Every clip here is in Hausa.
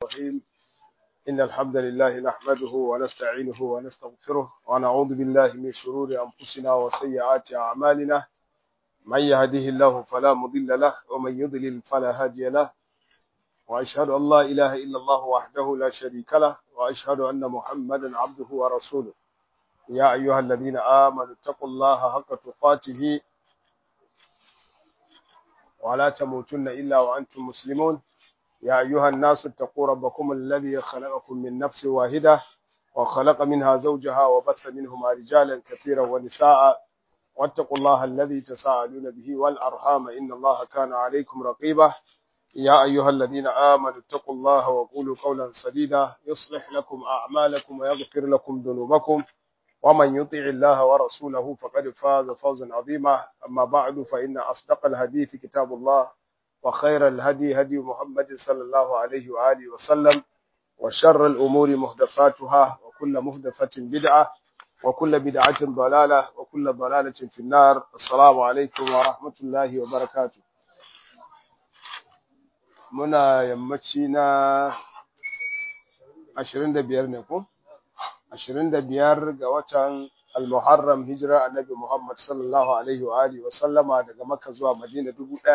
الرحيم إن الحمد لله نحمده ونستعينه ونستغفره ونعوذ بالله من شرور أنفسنا وسيئات أعمالنا من يهده الله فلا مضل له ومن يضلل فلا هادي له وأشهد أن لا إله إلا الله وحده لا شريك له وأشهد أن محمدا عبده ورسوله يا أيها الذين آمنوا اتقوا الله حق تقاته ولا تموتن إلا وأنتم مسلمون يا أيها الناس اتقوا ربكم الذي خلقكم من نفس واحدة وخلق منها زوجها وبث منهما رجالا كثيرا ونساء واتقوا الله الذي تساءلون به والأرحام إن الله كان عليكم رقيبا يا أيها الذين آمنوا اتقوا الله وقولوا قولا سديدا يصلح لكم أعمالكم ويغفر لكم ذنوبكم ومن يطع الله ورسوله فقد فاز فوزا عظيما أما بعد فإن أصدق الحديث كتاب الله وخير الهدي هدي محمد صلى الله عليه وآله وسلم وشر الأمور محدثاتها وكل محدثة بدعة وكل بدعة ضلالة وكل ضلالة في النار السلام عليكم ورحمة الله وبركاته muna yammaci na 25 ne ko 25 ga watan al-Muharram hijira annabi Muhammad sallallahu alaihi wa alihi wa sallama daga Makka zuwa Madina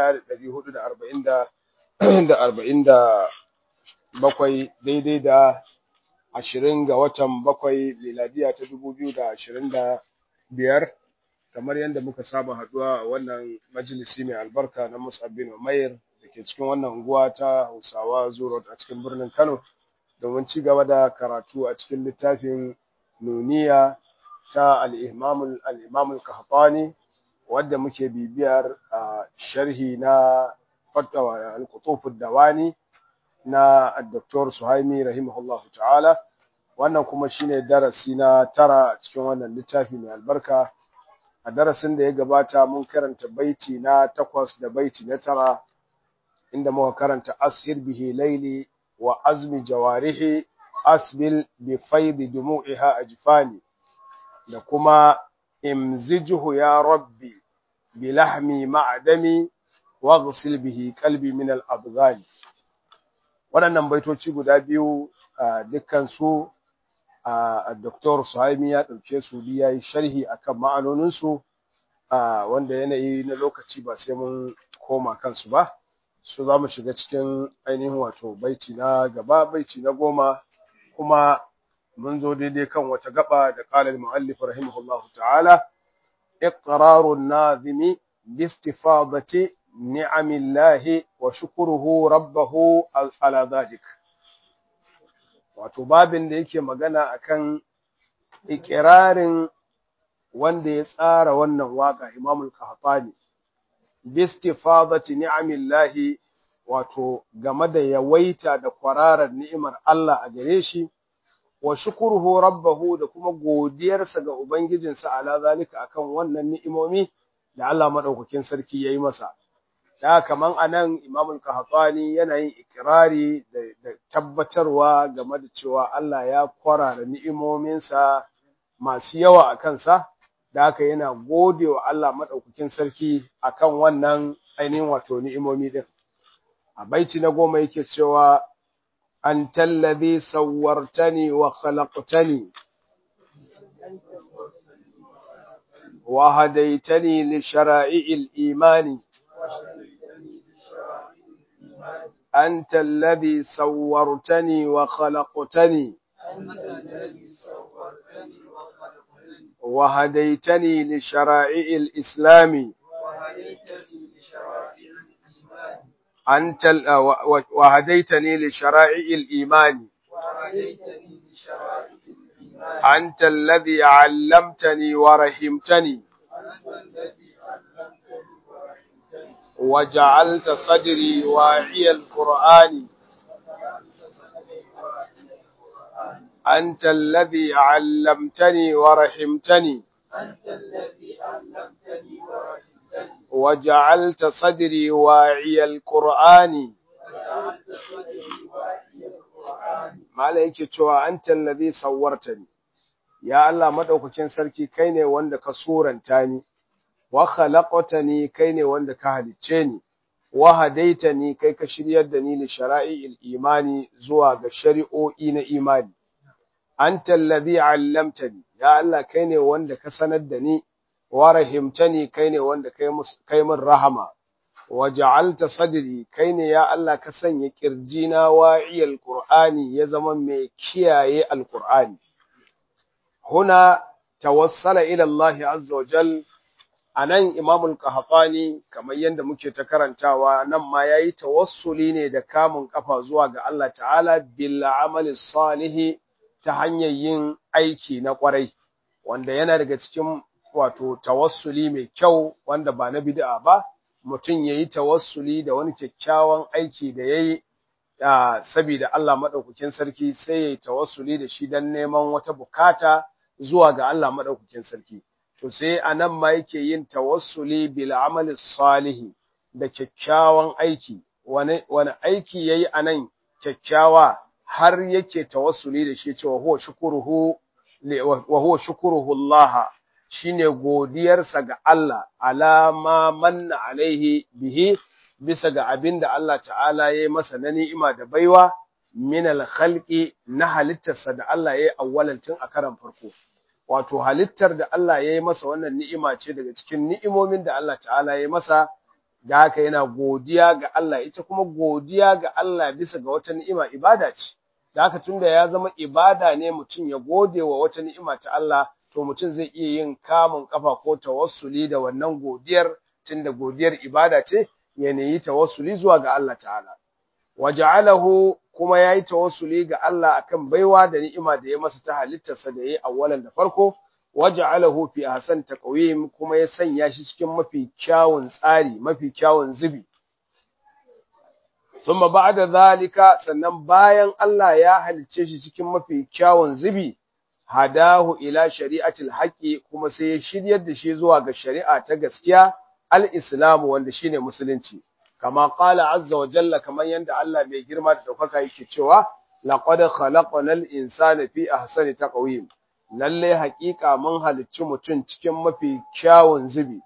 1447 daidai da 20 ga watan bakwai miladiya ta 2025 kamar yadda muka saba haduwa a wannan majalisi mai albarka na Mus'ab bin Umair da ke cikin wannan unguwa ta Hausawa Zuro a cikin birnin Kano domin ci gaba da karatu a cikin littafin Nuniya ta al-Imam al-Imam al-Qahtani wanda muke bibiyar sharhi na fatwa al-Qutuf ad-Dawani na Dr. Suhaimi rahimahullahu ta'ala wannan kuma shine darasi na tara cikin wannan littafi mai albarka a darasin da ya gabata mun karanta baiti na takwas da baiti na tara inda muka karanta ashir bihi laili wa azmi jawarihi asbil bi faidi dumu'iha ajfani da kuma imzijuhu ya rabbi bi lahmi ma'dami waghsil bihi qalbi min al adghani waɗannan baitoci guda biyu dukkan su a Dr. Suhaimi ya ɗauke su ya yi sharhi akan ma'anoninsu wanda yanayi na lokaci ba sai mun koma kansu ba su za mu shiga cikin ainihin wato baiti na gaba baiti na goma kuma mun zo daidai kan wata gaba da ƙalar mu'allif rahimahullahu ta'ala iqrarun nazimi bistifadati ni'amillahi wa shukruhu rabbahu ala dhalik wato babin da yake magana akan ikirarin wanda ya tsara wannan waka Imamul Qahtani bistifadati ni'amillahi wato game da yawaita da kwararar ni'imar Allah a gare shi wa shukruhu rabbahu da kuma godiyarsa ga ubangijinsa ala zalika akan wannan ni'imomi da Allah madaukakin sarki yayi masa da kaman anan Imam al-Qahtani yana yin ikrari da tabbatarwa game da cewa Allah ya kwarara ni'imominsa masu yawa a kansa da haka yana gode wa Allah madaukakin sarki akan wannan ainihin wato ni'imomi din a baiti na goma yake cewa antal ladhi sawwartani wa khalaqtani wa hadaitani li shara'il imani أنت الذي صورتني وخلقتني وهديتني لشرائع الإسلام أنت وهديتني لشرائع الإيمان أنت الذي علمتني ورحمتني وجعلت صدري واعي القرآن أنت الذي علمتني ورحمتني وجعلت صدري واعي القرآن ما عليك cewa أنت الذي صورتني ya Allah madaukakin sarki kai ne wanda ka suranta ni wa khalaqtani kai ne wanda ka halicce ni wa hadaitani kai ka shiryar da ni li shara'i'il imani zuwa ga shari'o'i na imani anta alladhi 'allamtani ya Allah kai ne wanda ka sanar da ni wa rahimtani kai ne wanda kai kai min rahama wa ja'alta sadri kai ne ya Allah ka sanya kirjina wa'iyal qur'ani ya zama mai kiyaye alqur'ani huna tawassala ila Allah azza wa jal anan imamul qahtani kamar yanda muke ta karantawa nan ma yayi tawassuli ne da kamun kafa zuwa ga Allah ta'ala bil amali salihi ta hanyar yin aiki na kwarai wanda yana daga cikin wato tawassuli mai kyau wanda ba na bid'a ba mutum yayi tawassuli da wani kyakkyawan aiki da yayi saboda Allah madaukakin sarki sai yayi tawassuli da shi dan neman wata bukata zuwa ga Allah madaukakin sarki to sai anan ma yake yin tawassuli bil amali salihi da kyakkyawan aiki wani wani aiki yayi anan kyakkyawa har yake tawassuli da shi cewa huwa shukuruhu wa huwa shukuruhu Allah shine godiyarsa ga Allah alama manna alaihi bihi bisa ga abin da Allah ta'ala ya yi masa na ni'ima da baiwa min al-khalqi na halittarsa da Allah ya yi awwalan tun a karan farko wato halittar da Allah ya yi masa wannan ni'ima ce daga cikin ni'imomin da Allah ta'ala ya yi masa da haka yana godiya ga Allah ita kuma godiya ga Allah bisa ga wata ni'ima ibada ce da haka tunda ya zama ibada ne mutum ya gode wa wata ni'ima ta Allah to mutum zai iya yin kamun kafa ko tawassuli da wannan godiyar tunda godiyar ibada ce ya neyi tawassuli zuwa ga Allah ta'ala waja'alahu kuma yayi tawassuli ga Allah akan baiwa da ni'ima da ya masa ta halittarsa da yayi awwalan da farko waja'alahu fi ahsan taqwim kuma ya sanya shi cikin mafi kyawun tsari mafi kyawun zubi thumma ba'da zalika sannan bayan Allah ya halicce shi cikin mafi kyawun zubi hadahu ila shari'atil haqqi kuma sai ya shiryar da shi zuwa ga shari'a ta gaskiya al-islam wanda shine musulunci kama qala azza wa jalla kaman yanda Allah mai girma da daukaka yake cewa laqad khalaqnal insana fi ahsani taqwim lalle haƙiƙa mun halicci mutum cikin mafi kyawun zubi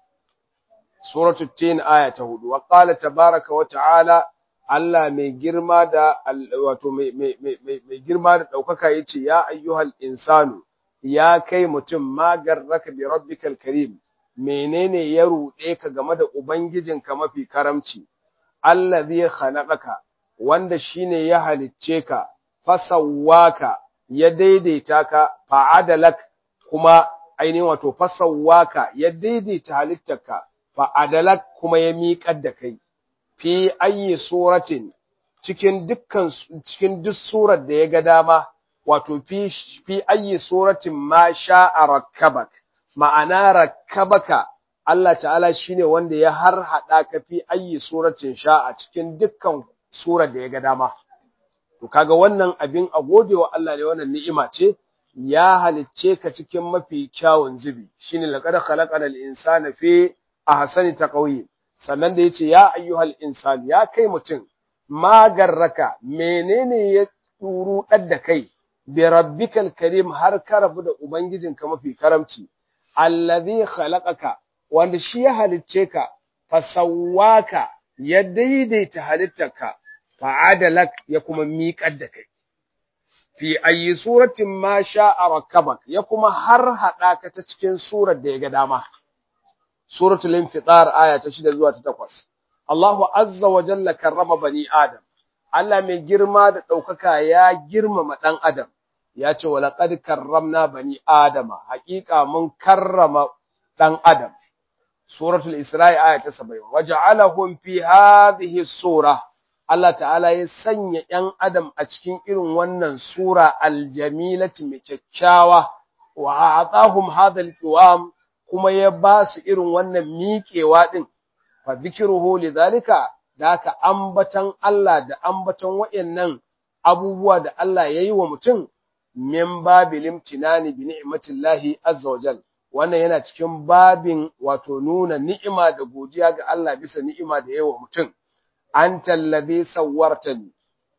suratu tin aya ta 4 wa qala tabaaraka wa ta'ala Allah mai girma da wato mai mai girma da daukaka yace ya ayyuhal insanu ya kai mutum magarraka bi rabbikal karim menene ya ruɗe ka game da ubangijinka mafi karamci allazi khalaqaka wanda shine ya halicce ka fasawwaka ya daidaita ka fa'adalak kuma ainihin wato fasawwaka ya daidaita halittarka fa'adalak kuma ya miƙar da kai fi ayi suratin cikin dukkan cikin duk surar da ya ga dama wato fi fi ayi suratin ma sha'a rakkabak ma'ana rakkabaka Allah ta'ala shine wanda ya har hada ka fi ayi suratin sha'a cikin dukkan surar da ya ga dama to kaga wannan abin a godewa Allah ne wannan ni'ima ce ya halicce ka cikin mafi kyawun zubi shine laqad khalaqal insana fi ahsani taqwim sannan da yace ya ayyuhal insan ya kai mutum magarraka menene ya turu da kai bi rabbikal karim har ka rabu da ubangijinka mafi karamci allazi khalaqaka wanda shi ya halicce ka fasawwaka ya daidaita halittarka fa'adalak ya kuma miƙar da kai fi ayi suratin ma sha'a rakkabak ya kuma har hada ka ta cikin surar da ya ga dama suratul infitar aya ta 6 zuwa ta 8 Allahu azza wa jalla karrama bani adam Allah mai girma da daukaka ya girmama dan adam ya ce walaqad karramna bani adama haƙiƙa mun karrama dan adam suratul isra'i aya ta 70 waja'alahum fi hadhihi sura Allah ta'ala ya sanya ‘yan Adam a cikin irin wannan Sura aljamilati mai kyakkyawa, wa a tsahun hadal kiwam kuma ya ba su irin wannan miƙewa ɗin, fa zikiruhu li zalika da aka ambatan Allah da ambatan waɗannan abubuwa da Allah ya yi wa mutum, min babilim tinani bi ni'imatillahi azza wajal. Wannan yana cikin babin wato nuna ni'ima da godiya ga Allah bisa ni'ima da yawa mutum. أنت الذي صورتني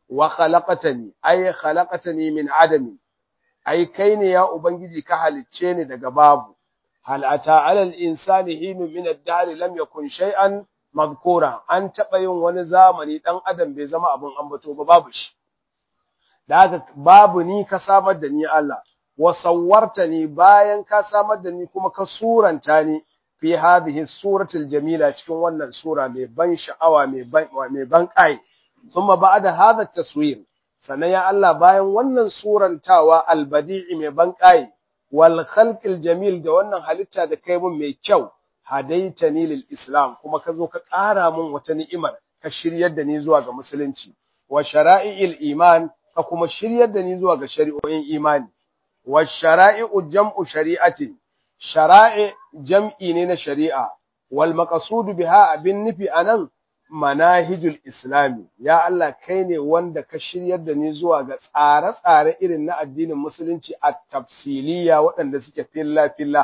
وخلقتني أي خلقتني من عدم أي كين يا أبنجي كهلتشيني دقباب هل أتى على الإنسان حين من الدهر لم يكن شيئا mazkura an taɓa yin wani zamani ɗan adam bai zama abin ambato ba babu shi da haka babu ni ka samar da ni Allah wa sawwarta ni bayan ka samar da ni kuma ka suranta ni fi hadhihi suratul jamila cikin wannan sura mai ban sha'awa mai ban mai ban kai thumma ba'da hadha taswir sannan ya Allah bayan wannan surantawa albadi'i mai ban kai wal khalqil jamil da wannan halitta da kai mun mai kyau hadaitani lil islam kuma ka zo ka ƙara mun wata ni'imar ka shiryar da ni zuwa ga musulunci wa shara'i'il iman ka kuma shiryar da ni zuwa ga shari'o'in imani wa shara'i'u jam'u shari'atin shara'i jam'i ne na shari'a wal maqsudu biha abin nufi anan manahijul islami ya Allah kai ne wanda ka shiryar da ni zuwa ga tsare-tsare irin na addinin musulunci a tafsiliya waɗanda suke filla-filla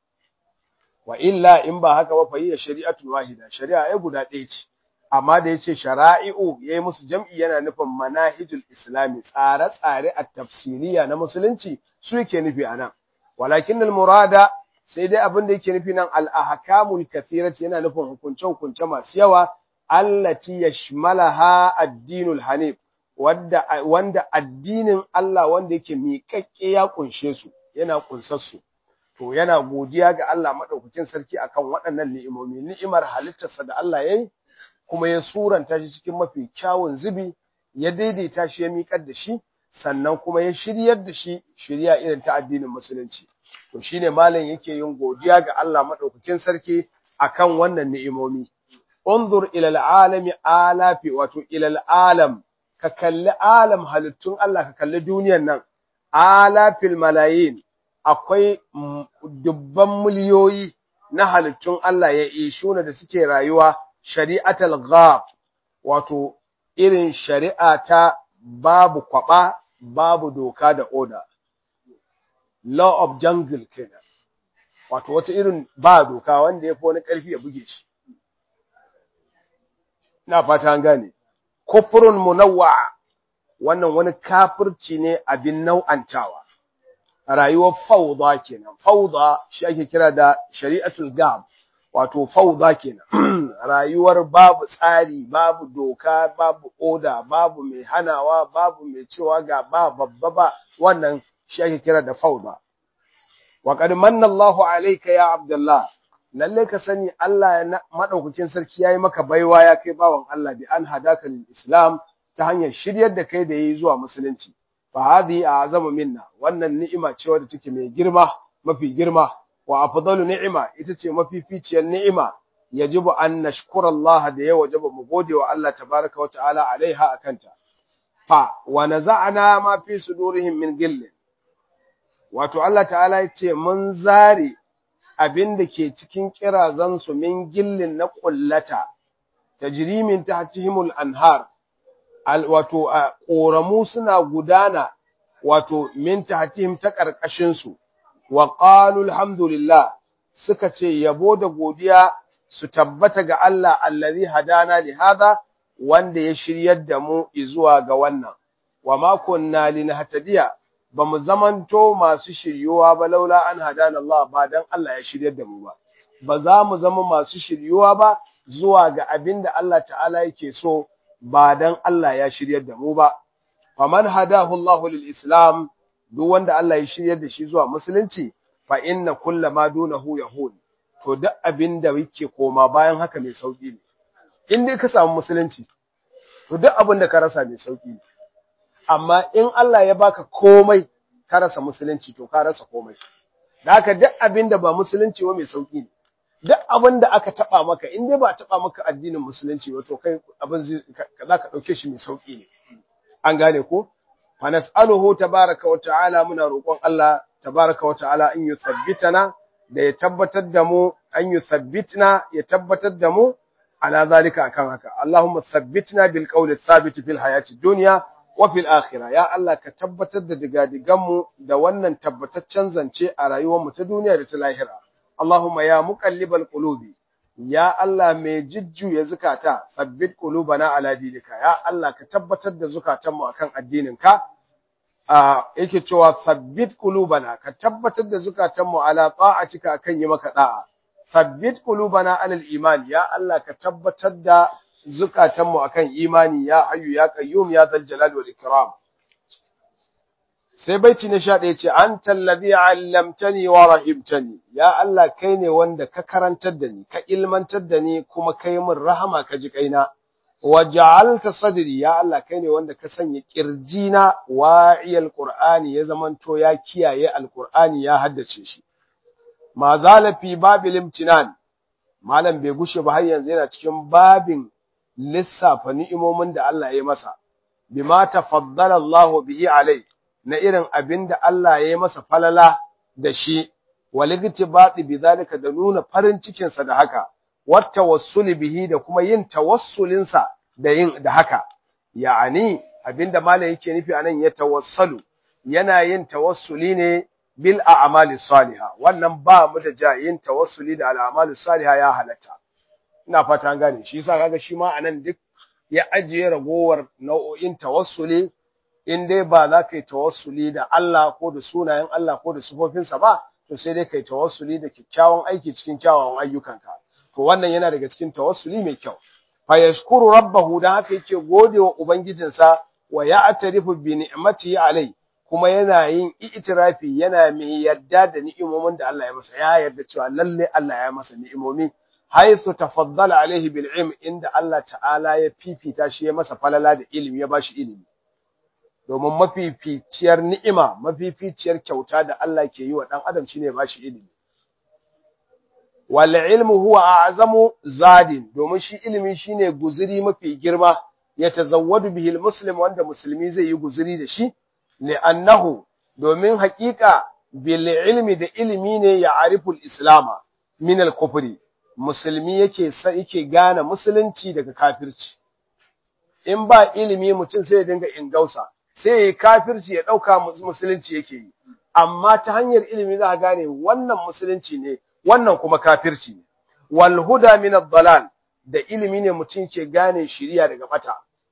wa illa in ba haka ba fa hiya shari'atul wahida shari'a ai guda ɗaya ce amma da yace shara'i'u yayi musu jam'i yana nufin manahijul islami tsare-tsare a tafsiliya na musulunci su yake nufi anan walakin al murada sai dai abin da yake nufi nan al ahkamul kathirati yana nufin hukunce hukunce masu yawa allati yashmalaha ad-dinul hanif wanda wanda addinin Allah wanda yake miƙaƙƙe ya kunshe su yana kunsar su to yana godiya ga Allah madaukakin sarki akan waɗannan ni'imomi ni'imar halittarsa da Allah yayi kuma ya suranta shi cikin mafi kyawun zubi ya daidaita shi ya miƙar da shi sannan kuma ya shiryar da shi shirya irin ta addinin musulunci to shine malam yake yin godiya ga Allah madaukakin sarki akan wannan ni'imomi unzur ila alalami alafi wato ila alam ka kalli alam halittun Allah ka kalli duniyar nan alafil malayin akwai dubban miliyoyi na halittun Allah ya ishuna da suke rayuwa shari'atul ghab wato irin shari'a ta babu kwaba babu doka da oda law of jungle kenan wato wata irin ba doka wanda ya fi wani ƙarfi ya buge shi ina fata an gane kufrun munawwa wannan wani kafirci ne abin nau'antawa rayuwar fauda kenan fauda shi ake kira da shari'atul gab wato fauda kenan rayuwar babu tsari babu doka babu oda babu mai hanawa babu mai cewa ga ba babba ba wannan shi ake kira da fauda wa qad manna Allahu alayka ya Abdullah lalle ka sani Allah ya madaukakin sarki yayi maka baiwa ya kai bawan Allah bi an hadaka lil Islam ta hanyar shiryar da kai da yayi zuwa musulunci fa hadhi a'zamu minna wannan ni'ima ce wadda take mai girma mafi girma wa afdalu ni'ima ita ce mafificiyar ni'ima yajibu an nashkura Allah da ya wajaba mu gode wa Allah tabaraka wa ta'ala alaiha akanta fa wa naza'na ma fi sudurihim min gillin wato Allah ta'ala ya ce mun zare abin da ke cikin kirazansu min gillin na ƙullata, ta jirimin ta hatihimul anhar, wato a ƙoramu suna gudana wato min ta hatihim ta ƙarƙashinsu, wa ƙalu alhamdulillah suka ce yabo da godiya su tabbata ga Allah allazi hadana li hada wanda ya shiryar da mu zuwa ga wannan, wa makon na linahtadiya ba mu zamanto masu shiryuwa ba laula an hadana Allah ba dan Allah ya shiryar da mu ba ba za mu zama masu shiryuwa ba zuwa ga abin da Allah ta'ala yake so ba dan Allah ya shiryar da mu ba faman hadahu Allah lil islam duk wanda Allah ya shiryar da shi zuwa musulunci fa inna kullama dunahu yahud to duk abin da yake koma bayan haka mai sauki ne in dai ka samu musulunci to duk abin da ka rasa mai sauki ne amma in Allah ya baka komai ka rasa musulunci to ka rasa komai da haka duk abin da ba musulunci ba mai sauki ne duk abin da aka taba maka in dai ba taba maka addinin musulunci ba to kai abin za ka dauke shi mai sauki ne an gane ko fa nas'aluhu tabaraka wa ta'ala muna roƙon Allah tabaraka wa ta'ala in yuthabbitana da ya tabbatar da mu an yuthabbitna ya tabbatar da mu ala zalika akan haka Allahumma thabbitna bil qawli thabit fil hayati dunya wafil akhira ya Allah ka tabbatar da digadiganmu da wannan tabbataccen zance a rayuwarmu ta duniya da ta lahira Allahumma ya muqallibal qulubi ya Allah mai jujjuya zukata tsabbit qulubana ala dinika ya Allah ka tabbatar da zukatanmu akan addininka a yake cewa tsabbit qulubana ka tabbatar da zukatanmu ala ta'atika akan yi maka da'a thabbit qulubana alal iman ya Allah ka tabbatar da zukatanmu akan imani ya hayyu ya qayyum ya dhal jalali wal ikram sai baiti na 11 ce anta allazi allamtani wa rahimtani ya Allah kai ne wanda ka karantar da ni ka ilmantar da ni kuma kai min rahama ka ji kaina wa ja'alta sadri ya Allah kai ne wanda ka sanya kirjina wa'iyal qur'ani ya zamanto ya kiyaye alqur'ani ya haddace shi ma zala fi babil imtinan malam bai gushe ba har yanzu yana cikin babin lissafa ni'imomin da Allah ya masa bima tafaddala Allah bihi alai na irin abin da Allah ya masa falala da shi waligtibati bidhalika da nuna farin cikin sa da haka wata wassuli bihi da kuma yin tawassulin sa da yin da haka ya'ani abinda malam yake nufi anan ya tawassalu yana yin tawassuli ne bil a'mali salihah wannan ba mu da jayin tawassuli da al'amalu salihah ya halatta ina fata an gane shi yasa kaga shi ma anan duk ya ajiye ragowar nau'o'in tawassuli in dai ba za ka yi tawassuli da Allah ko da sunayen Allah ko da sifofinsa ba to sai dai kai tawassuli da kyakkyawan aiki cikin kyawawan ayyukanka to wannan yana daga cikin tawassuli mai kyau fa yashkuru rabbahu dan haka yake godewa ubangijinsa wa ya'tarifu bi ni'matihi alai kuma yana yin itirafi yana mai yarda da ni'imomin da Allah ya masa ya yarda cewa lalle Allah ya masa ni'imomi haythu tafaddala alaihi bil ilm inda Allah ta'ala ya fifita shi ya masa falala da ilimi ya bashi ilimi domin mafificiyar ni'ima mafificiyar kyauta da Allah ke yi wa dan adam shine bashi ilimi wal ilmu huwa a'zamu zadin domin shi ilimi shine guzuri mafi girma ya tazawwadu bihil muslim wanda musulmi zai yi guzuri da shi li'annahu domin haƙiƙa bil ilmi da ilimi ne ya ariful islama min al kufri musulmi yake yake gane musulunci daga kafirci in ba ilimi mutum sai ya dinga ingausa sai ya kafirci ya dauka musulunci yake yi amma ta hanyar ilimi za ka gane wannan musulunci ne wannan kuma kafirci ne wal huda min ad-dalal da ilimi ne mutum ke gane shiriya daga bata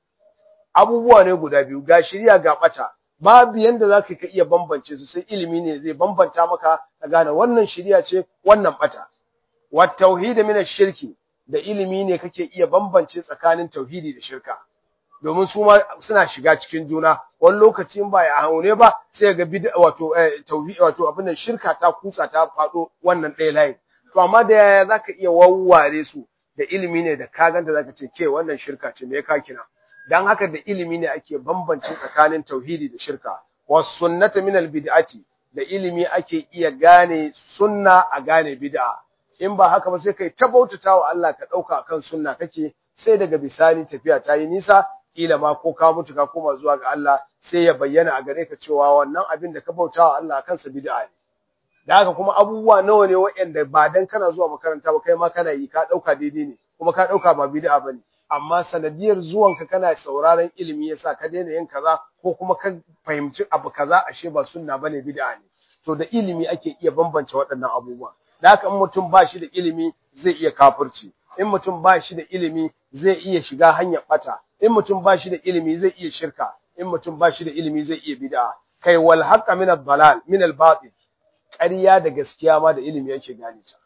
abubuwa ne guda biyu ga shiriya ga bata babu yanda zaka ka iya bambance su sai ilimi ne zai bambanta maka ka gane wannan shiriya ce wannan bata wat tauhid min ash-shirki da ilimi ne kake iya bambance tsakanin tauhidi da shirka domin su ma suna shiga cikin juna wani lokaci in ba ya haune ba sai ga bid'a wato tauhid wato abin nan shirka ta kutsa ta fado wannan ɗaya layin to amma da yaya zaka iya wawware su da ilimi ne da ka ganta zaka ce ke wannan shirka ce me ka kina dan haka da ilimi ne ake bambance tsakanin tauhidi da shirka was sunnata min al bid'ati da ilimi ake iya gane sunna a gane bid'a in ba haka ba sai kai ta bautatawa Allah ka dauka kan sunna kake sai daga bisani tafiya ta yi nisa kila ma ko ka mutu ka koma zuwa ga Allah sai ya bayyana a gare ka cewa wannan abin da ka bautawa Allah kansa bid'a ne da haka kuma abubuwa nawa ne waɗanda ba dan kana zuwa makaranta ba kai ma kana yi ka dauka daidai ne kuma ka dauka ba bid'a bane amma sanadiyar zuwanka kana sauraron ilimi yasa ka daina yin kaza ko kuma ka fahimci abu kaza ashe ba sunna bane bid'a ne to da ilimi ake iya bambance waɗannan abubuwa da haka in mutum ba shi da ilimi zai iya kafirci in mutum ba shi da ilimi zai iya shiga hanyar bata in mutum ba shi da ilimi zai iya shirka in mutum ba shi da ilimi zai iya bid'a kai wal haqqa min ad-dalal min al-batil ƙarya da gaskiya ma da ilimi yake gane ta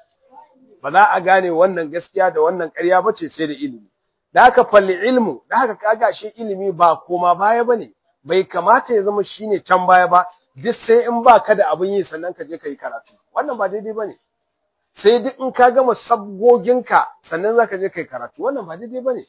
ba za a gane wannan gaskiya da wannan ƙarya bace sai da ilimi da haka falli ilmu da haka kaga shi ilimi ba koma baya bane bai kamata ya zama shine can baya ba duk sai in baka da abin yi sannan ka je kai karatu wannan ba daidai bane sai duk in ka gama sabgoginka sannan zaka je kai karatu wannan ba daidai bane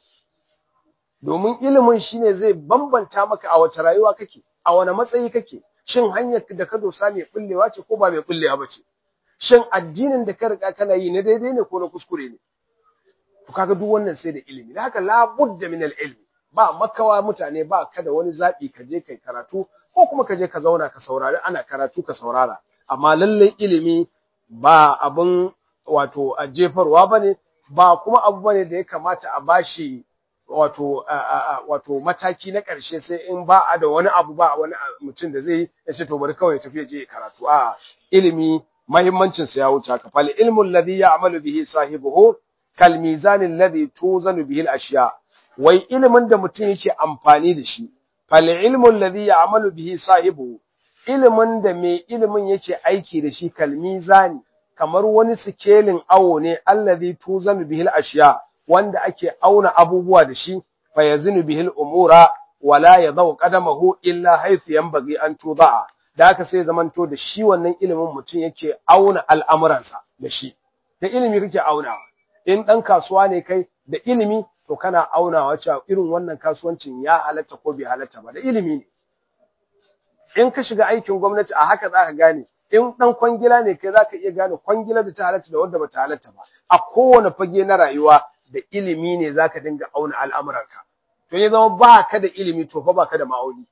domin ilimin shine zai bambanta maka a wace rayuwa kake a wani matsayi kake shin hanyar da ka dosa mai bullewa ce ko ba mai bullewa ba ce shin addinin da ka riga kana yi na daidai ne ko na kuskure ne to kaga duk wannan sai da ilimi da haka la budda min al-ilm ba makawa mutane ba ka da wani zabi ka je kai karatu ko kuma ka je ka zauna ka saurari ana karatu ka saurara amma lalle ilimi ba abun wato a jefarwa bane ba kuma abu bane da ya kamata a bashi wato wato mataki na ƙarshe sai in ba a da wani abu ba wani mutum da zai ya ce to bari kawai tafi je karatu a ilimi muhimmancin sa ya wuce haka fal ilmu alladhi ya'malu bihi sahibuhu kal mizan alladhi tuzanu bihi al-ashya wai ilimin da mutum yake amfani da shi fal ilmu alladhi ya'malu bihi sahibuhu ilimin da mai ilimin yake aiki da shi kal mizani kamar wani sikelin awo ne allazi tuzanu bihil ashiya wanda ake auna abubuwa da shi fa yazinu bihil umura wala yadau qadamahu illa haythu yanbaghi an tuda'a da haka sai zamanto da shi wannan ilimin mutum yake auna al'amuransa da shi da ilimi kake aunawa in dan kasuwa ne kai da ilimi to kana aunawa cewa irin wannan kasuwancin ya halatta ko bai halatta ba da ilimi ne in ka shiga aikin gwamnati a haka zaka gane in dan kwangila ne kai zaka iya gane kwangila da ta halatta da wanda bata halatta ba a kowane fage na rayuwa da ilimi ne zaka dinga auna al'amuranka to ya zama ba ka da ilimi to fa ba ka da ma'auni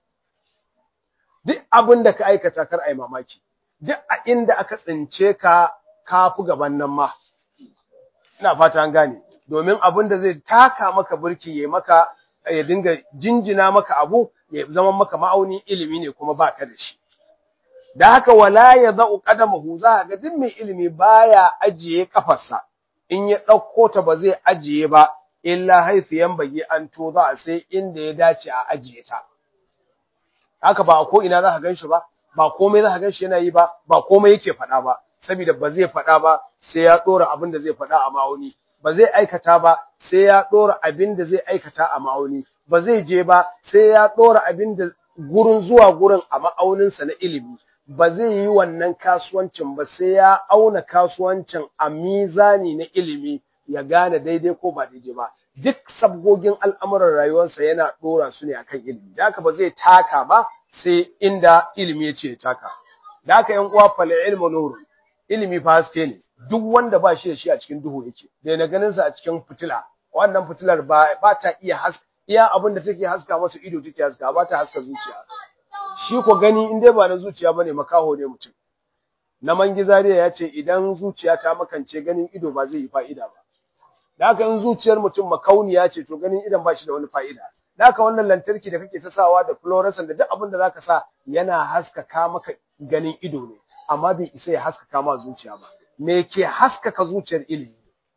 duk abin da ka aikata kar ai mamaki duk a inda aka tsince ka kafu gaban nan ma ina fata an gane domin abin da zai taka maka burki ya maka ya dinga jinjina maka abu ya zama maka ma'auni ilimi ne kuma baka da shi da haka wala ya za'u qadamahu za ga duk mai ilimi baya ajiye kafarsa in ya dauko ta ba zai ajiye ba illa haifu yanbagi an to za sai inda ya dace a ajiye ta haka ba ko ina za ka ganshi ba ba komai za ka ganshi yana yi ba ba komai yake faɗa ba saboda ba zai faɗa ba sai ya dora abin da zai faɗa a ma'auni ba zai aikata ba sai ya dora abin da zai aikata a ma'auni ba zai je ba sai ya dora abin da gurin zuwa gurin a ma'auninsa na ilimi ba zai yi wannan kasuwancin ba sai ya auna kasuwancin a mizani na ilimi ya gane daidai ko ba daidai ba duk sabgogin al'amuran rayuwarsa yana dora su ne akan ilimi da haka ba zai taka ba sai inda ilimi ya ce ya taka da haka yan uwa fal ilmu nurun ilimi fa haske ne duk wanda ba shi da shi a cikin duhu yake da na ganin sa a cikin fitila wannan fitilar ba ba ta iya haska iya abin da take haska masa ido take haska ba ta haska zuciya shi ko gani in dai ba na zuciya bane makaho ne mutum na mangizariya ya ce idan zuciya ta makance ganin ido ba zai yi fa'ida ba da haka in zuciyar mutum makauniya ce to ganin idan ba shi da wani fa'ida da haka wannan lantarki da kake ta sawa da fluorescent da duk abin da zaka sa yana haskaka maka ganin ido ne amma bai isa ya haskaka ma zuciya ba me ke haskaka zuciyar ilimi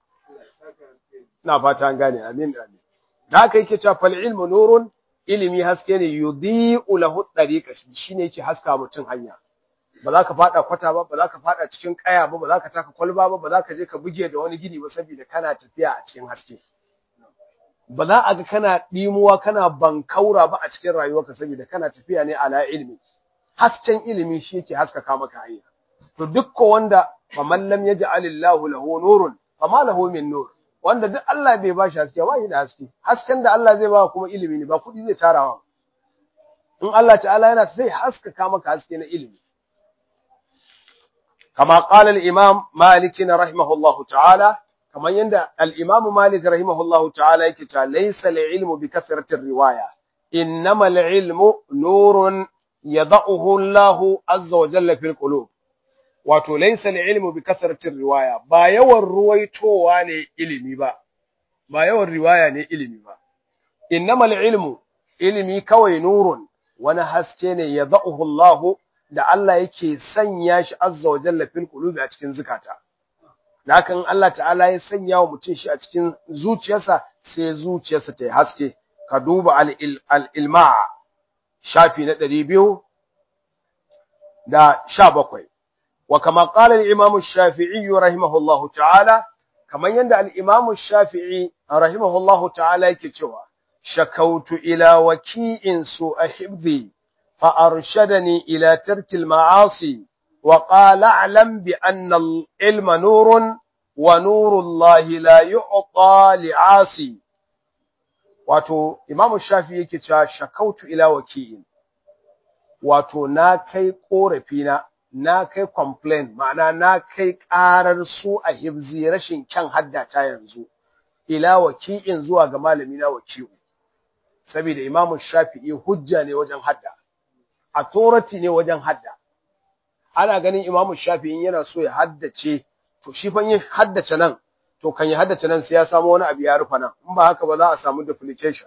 ina fata an gane amin amin da haka yake cewa fal ilmu nurun ilimi haske ne yudhi'u lahu tariqa shine yake haska mutum hanya ba za ka fada kwata ba ba za ka fada cikin kaya ba ba za ka taka kwalba ba ba za ka je ka buge da wani gini ba saboda kana tafiya a cikin haske ba za a ga kana dimuwa kana bankaura ba a cikin rayuwarka saboda kana tafiya ne ala ilmi hasken ilimi shi yake haskaka maka hanya to dukkan wanda faman lam yaj'alillahu lahu nurun fama lahu min nur wanda duk Allah bai bashi haske ba shi da haske hasken da Allah zai ba kuma ilimi ne ba kudi zai tarawa in Allah ta'ala yana sai haskaka maka haske na ilimi kama qala al-imam Malik rahimahullahu ta'ala kamar yanda al-imam Malik rahimahullahu ta'ala yake ta laysa al-ilmu bi kathrati riwaya innama al-ilmu nurun yad'uhu Allah azza wa jalla fil qulub wato laysa al-ilmu bi kathrati riwaya ba yawan ruwaitowa ne ilimi ba ba yawan riwaya ne ilimi ba innamal ilmu ilimi kawai nurun wani haske ne yad'uhu Allah da Allah yake sanya shi azza wa jalla fil qulubi a cikin zukata lakin Allah ta'ala ya sanya wa mutum shi a cikin zuciyarsa sai zuciyarsa ta haske ka duba al-ilma shafi na 200 da 17 وكما قال الإمام الشافعي رحمه الله تعالى كما يند الإمام الشافعي رحمه الله تعالى كتوى شكوت إلى وكيء سوء حفظي فأرشدني إلى ترك المعاصي وقال اعلم بأن العلم نور ونور الله لا يعطى لعاصي wato Imam Shafi'i yake cewa shakautu ila waki'in wato na kai korafina na kai complain ma'ana na kai ƙarar su a hibzi rashin kyan haddata yanzu ila waki'in zuwa ga malami na waki'u saboda Imam Shafi'i hujja ne wajen hadda authority ne wajen hadda ana ganin Imam Shafi'i yana so ya haddace to shi fa yin haddace nan to kan ya haddace nan sai ya samu wani abu ya rufa nan in ba haka ba za a samu duplication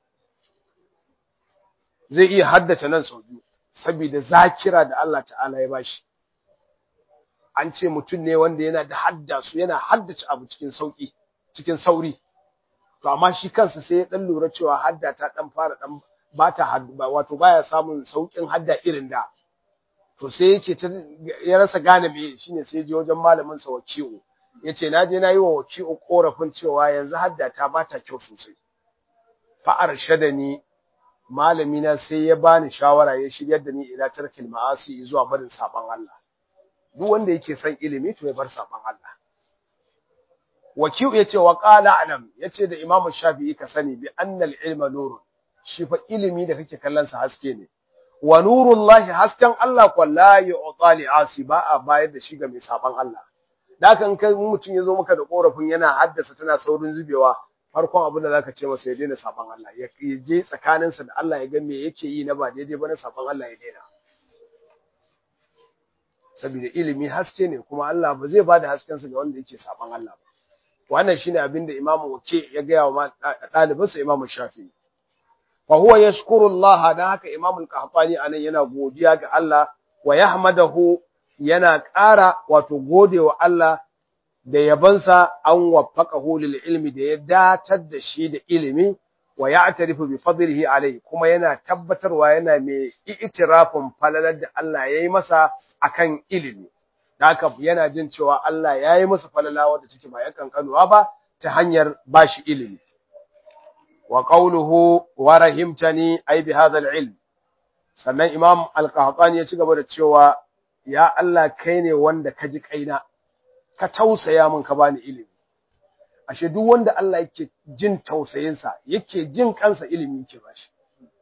zai iya haddace nan sau biyu saboda zakira da Allah ta'ala ya bashi an ce mutum ne wanda yana da haddasu yana haddace abu cikin sauki cikin sauri to amma shi kansa sai ya dan lura cewa hadda ta dan fara dan bata wato baya samun saukin hadda irin da to sai yake ta ya rasa gane me shine sai je wajen malamin sa waki'u yace na je na yi wa waki'u korafin cewa yanzu hadda ta bata kyau sosai fa arshadani malami na sai ya bani shawara ya shiryar da ni ila tarkil ma'asi zuwa barin saban Allah duk wanda yake son ilimi to ya bar saban Allah waki'u yace wa qala alam yace da imam shafi'i ka sani bi annal ilma nurun shi fa ilimi da kake kallon sa haske ne wa nurullahi hasken Allah ko la yu'ta li asi ba a bayar da shi ga mai saban Allah da kan kai mutum yazo maka da korafin yana haddasa tana saurin zubewa farkon abin da zaka ce masa ya daina saban Allah ya je tsakanin sa da Allah ya ga me yake yi na ba daidai ba na saban Allah ya daina saboda ilimi haske ne kuma Allah ba zai bada hasken sa ga wanda yake saban Allah ba wannan shine abin da Imam Wake ya ga wa ɗalibinsa Imam Shafi'i fa huwa yashkuru Allah dan haka Imam Al-Qahtani anan yana godiya ga Allah wa yahmadahu yana ƙara wato godewa Allah da yabansa an waffaqahu lil ilmi da ya datar da shi da ilimi wa ya'tarifu bi fadlihi alayhi kuma yana tabbatarwa yana mai i'tirafin falalar da Allah yayi masa akan ilimi haka yana jin cewa Allah yayi masa falala wanda take ba yakan kanuwa ba ta hanyar bashi ilimi wa qawluhu wa rahimtani ay bi hadha al-ilm sannan imam al-qahtani ya ci gaba da cewa ya Allah kai ne wanda ka ji kaina ka tausaya min ka bani ilimi ashe duk wanda Allah yake jin tausayin sa yake jin kansa ilimi yake bashi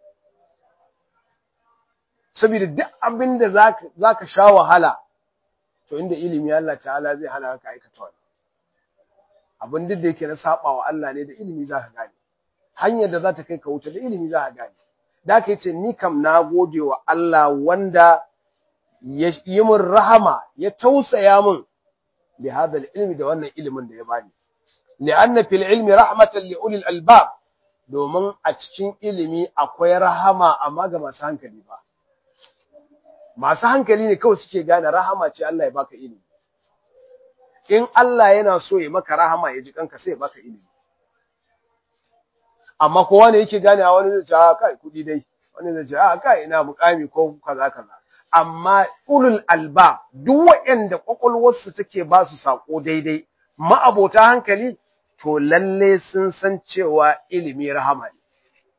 saboda duk abin da zaka zaka sha wahala to inda ilimi Allah ta'ala zai hana ka aikata wannan abin duk da yake na saba wa Allah ne da ilimi zaka gane hanyar da za ta kai ka wuce da ilimi za a gane. Da aka yi ce, Ni kam na gode wa Allah wanda ya yi min rahama, ya tausaya min bi hadal ilmi da wannan ilimin da ya bani. Li'anna fil ilmi rahmatan li ulil albab domin a cikin ilimi akwai rahama amma ga masu hankali ba. Masu hankali ne kawai suke gane rahama ce Allah ya baka ilimi. In Allah yana so ya maka rahama ya ji kanka sai ya baka ilimi. amma kowa ne yake gane a wani zai ce a kai kudi dai wani zai ce a kai ina mukami ko kaza kaza amma ulul alba duk waɗanda kwakwalwarsu take ba su sako daidai ma'abota hankali to lalle sun san cewa ilimi rahama ne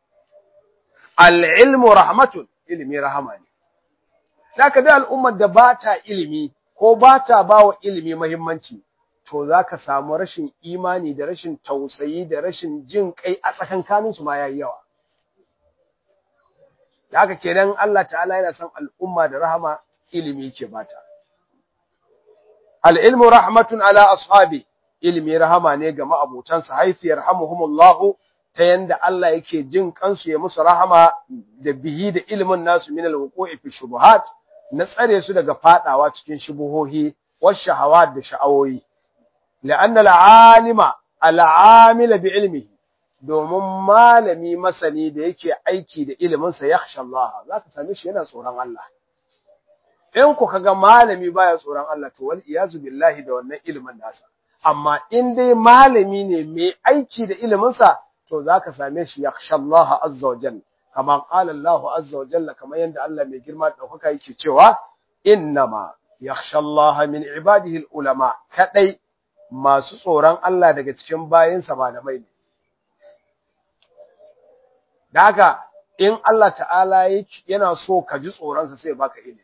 al-ilmu rahmatun ilimi rahama ne zaka da al'ummar da ba ta ilimi ko ba ta ba wa ilimi muhimmanci to za ka samu rashin imani da rashin tausayi da rashin jin kai a tsakankaninsu ma ya yi yawa. Da haka kenan Allah ta'ala yana son al'umma da rahama ilimi ke bata. Al'ilmu rahmatun ala ashabi ilimi rahama ne ga ma'abotansa haifiyar hamuhumullahu ta yanda Allah yake jin kansu ya musu rahama da bihi da ilimin nasu min al-wuqu'i fi shubuhat na tsare su daga fadawa cikin shubuhohi wa shahawat da sha'awoyi. لأن العالم العامل بعلمه domin malami masani da yake aiki da iliminsa ya khasha Allah za ka same shi yana tsoron Allah in ku kaga malami baya tsoron Allah to wal iyazu billahi da wannan ilimin nasa amma in dai malami ne mai aiki da iliminsa to za ka same shi ya khasha Allah azza wa jalla kama qala Allah azza wa jalla kamar yanda Allah mai girma da daukaka yake cewa innama yakhsha Allah min ibadihi al ulama kadai masu tsoron Allah daga cikin bayinsa malamai ne. Da haka, in Allah ta'ala yana so ka ji tsoronsa sai baka ilimi.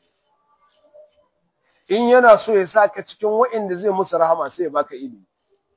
In yana so ya sa ka cikin waɗanda zai musu rahama sai baka ilimi.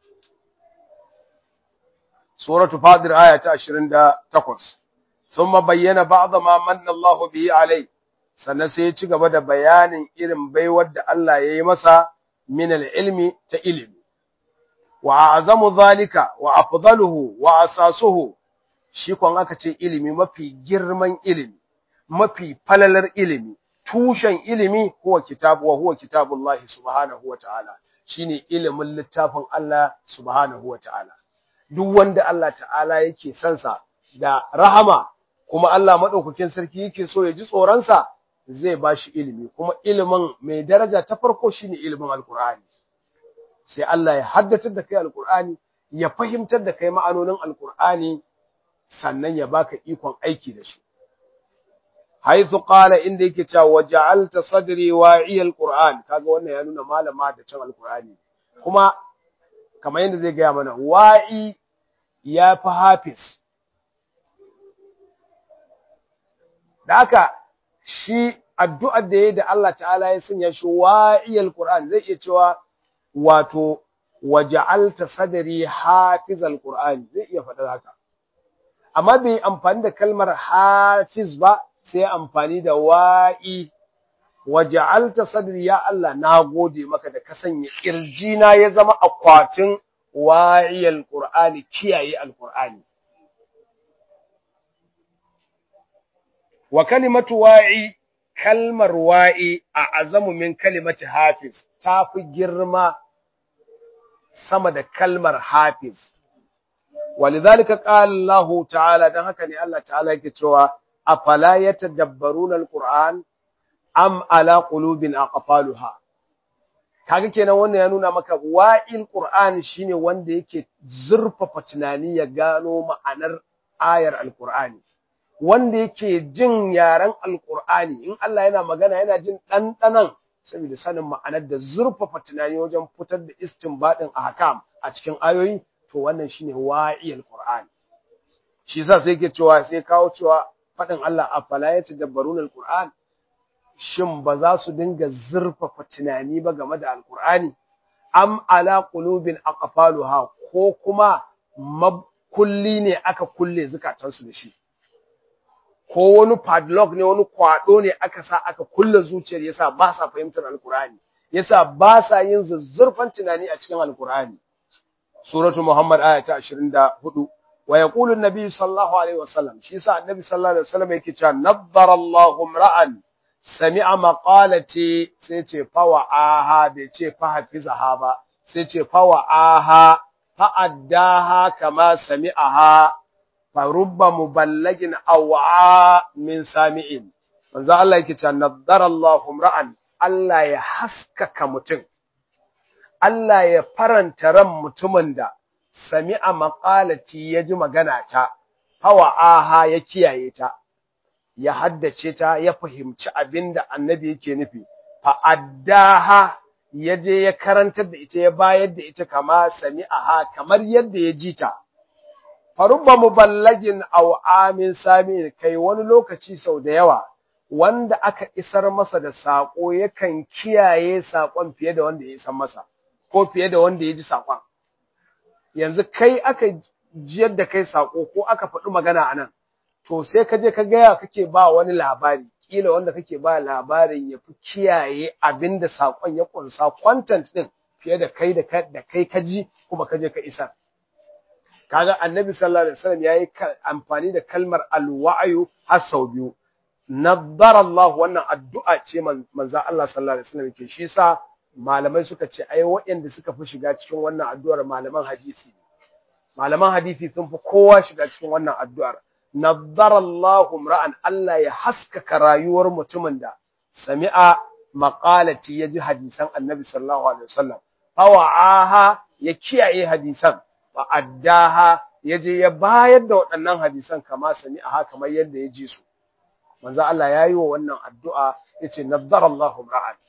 Suratu Fadir aya ta 28. Sun bayyana ba'da ma manna Allah bihi alai, sannan sai ya ci gaba da bayanin irin baiwar da Allah ya yi masa min ilmi ta ilimi. وأعظم ذلك وأفضله وأساسه shi kon aka ce ilimi mafi girman ilimi mafi falalar ilimi tushen ilimi huwa kitabu wa huwa kitabullahi subhanahu wataala shine ilimin littafin Allah subhanahu wataala duk wanda Allah ta'ala yake son sa da rahama kuma Allah madaukakin sarki yake so ya ji tsoron sa zai bashi ilimi kuma ilimin mai daraja ta farko shine ilimin alqur'ani sai Allah ya haddatar da kai alkur'ani ya fahimtar da kai ma'anonin alkur'ani sannan ya baka ikon aiki da shi haythu qala inda yake cewa waja'alta sadri wa'iya alquran kaga wannan ya nuna malama da cin alqurani kuma kamar yadda zai gaya mana wa'i ya fi hafiz da haka shi addu'ar da ya da Allah ta'ala ya sanya shi wa'iyal Qur'an zai iya cewa wato waja'alta sadri hafizal Qur'an zai iya faɗar haka amma bai amfani da kalmar hafiz ba sai amfani da wa'i waja'alta sadri ya Allah na gode maka da ka sanya kirjina ya zama akwatin wa'iyal Qur'ani kiyaye alqur'ani wa kalimatu wa'i kalmar wa'i a azamu min kalimati hafiz ta fi girma sama da kalmar hafiz walidhalika qala Allah ta'ala dan haka ne Allah ta'ala yake cewa afala yatadabbaruna alquran am ala qulubin aqfaluha kaga kenan wannan ya nuna maka wa'il qur'an shine wanda yake zurfafa tunani ya gano ma'anar ayar alqur'ani wanda yake jin yaren alkur'ani in Allah yana magana yana jin ɗanɗanan saboda sanin ma'anar da zurfafa tunani wajen fitar da istinbadin ahkam a cikin ayoyi to wannan shine wa'iyal qur'ani shi yasa sai yake cewa sai kawo cewa fadin Allah afala yatadabbaruna alqur'an shin ba za su dinga zurfafa tunani ba game da alqur'ani am ala qulubin aqfaluha ko kuma kulli ne aka kulle zukatansu da shi ko wani padlock ne wani kwado ne aka sa aka kulle zuciyar yasa ba sa fahimtar alkur'ani yasa ba sa yin zuzzurfan tunani a cikin alkur'ani suratu muhammad aya ta 24 wa yaqulu an-nabi sallallahu alaihi wasallam shi yasa annabi sallallahu alaihi wasallam yake cewa naddara Allahu ra'an sami'a maqalati sai ce fawa aha bai ce fa hafizaha ba sai ce fawa aha fa addaha kama sami'aha farubba muballagin aw'a min sami'in manzo Allah yake cewa naddara Allahu ra'an Allah ya haskaka mutum Allah ya faranta ran mutumin da sami'a maqalati ya ji magana ta hawa aha ya kiyaye ta ya haddace ta ya fahimci abinda annabi yake nufi fa addaha ya je ya karantar da ita ya bayar da ita kama sami'aha kamar yadda ya ji ta farubba muballagin aw amin sami kai wani lokaci sau da yawa wanda aka isar masa da sako yakan kiyaye sakon fiye da wanda ya isar masa ko fiye da wanda ya ji sakon yanzu kai aka jiyar da kai sako ko aka faɗi magana anan to sai ka je ka gaya kake ba wani labari kila wanda kake ba labarin ya fi kiyaye abinda sakon ya kunsa content din fiye da kai da kai ka ji kuma ka je ka isar kaga annabi sallallahu alaihi wasallam yayi amfani da kalmar alwa'yu har sau biyu naddara Allah wannan addu'a ce manzo Allah sallallahu alaihi wasallam ke shi sa malamai suka ce ai waɗanda suka fi shiga cikin wannan addu'ar malaman hadisi malaman hadisi sun fi kowa shiga cikin wannan addu'ar naddara Allah ra'an Allah ya haskaka rayuwar mutumin da sami'a maqalati yaji hadisan annabi sallallahu alaihi wasallam fawa'aha ya kiyaye hadisan fa'addaha ya je ya bayar da waɗannan hadisan kama sami a kamar yadda ya ji su. Manzo Allah ya yi wa wannan addu'a ya ce, Naddar Allahu ra'an.